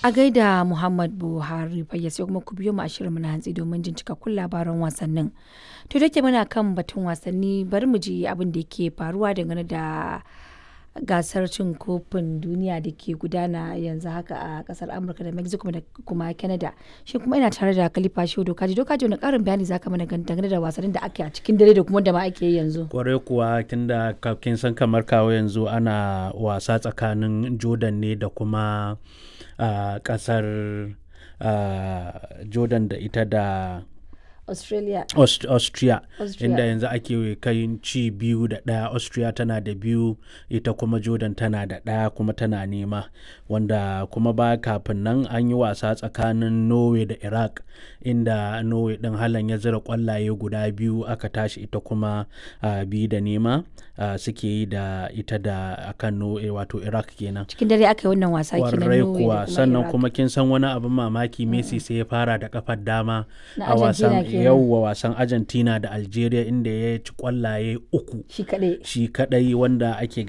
A gaida Muhammad Buhari fayya sai kuma ku biyo mu a shirinmu na hantsi domin jin cikakkun labaran wasannin. To da ke muna kan batun wasanni bari mu ji abin da yake faruwa dangane da gasar cin kofin duniya da ke gudana yanzu haka a kasar Amurka da Mexico da kuma Canada. Shi kuma ina tare da Khalifa Shehu Dokaji. Dokaji wani karin bayani zaka mana dangane da wasannin da ake a cikin dare da kuma da ma ake yi yanzu. kwarai kuwa tunda kin san kamar kawo yanzu ana wasa tsakanin jordan ne da kuma a kasar jordan da ita da Australia. Aust- austria Austria. inda yanzu ake kai ci biyu da ɗaya austria tana da biyu ita kuma jordan tana da ɗaya kuma tana nema wanda kuma ba kafin nan an yi wasa tsakanin norway da iraq inda norway ɗin halan ya zira kwallaye guda biyu aka tashi ita kuma ah, biyu da nema ah, suke yi da ita da akan norway wato iraq kenan Cikin dare aka yi wannan wasa kenan kwarai Norway da kuwa sannan Iraq. kuma kin san wani abin mamaki messi sai ya fara da kafar dama Na a wasan Argentina kenan. yauwa wasan argentina da algeria inda ya ci kwallaye uku shi kaɗai. shi kadai wanda ake